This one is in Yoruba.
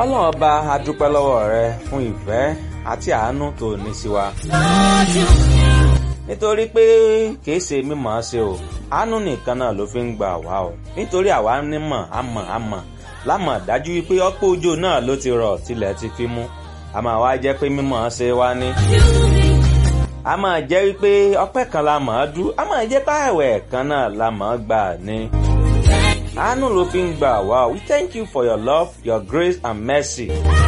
ọlọ́run ọba a dúpẹ́ lọ́wọ́ rẹ fún ìfẹ́ àti àánú tó ní sí wa. nítorí pé kìí ṣe mímọ̀ ọ́ ṣe o àánú nìkan náà ló fi ń gbà wá o nítorí àwa nímọ̀ àmọ̀ àmọ̀ lámọ̀ dájú wípé ọ̀pọ̀ òjò náà ló ti rọ̀ tilẹ̀ ti fi mú a máa wá jẹ́ pé mímọ̀ ọ́ ṣe wá ní. a máa jẹ́ wípé ọpẹ́ kan la mọ̀ ọ́ dú a máa jẹ́ páàwẹ̀ kan náà la mọ̀ ọ́ gbà ní. àánú ló fi ń gbà wá o we thank you for your love your grace and mercy.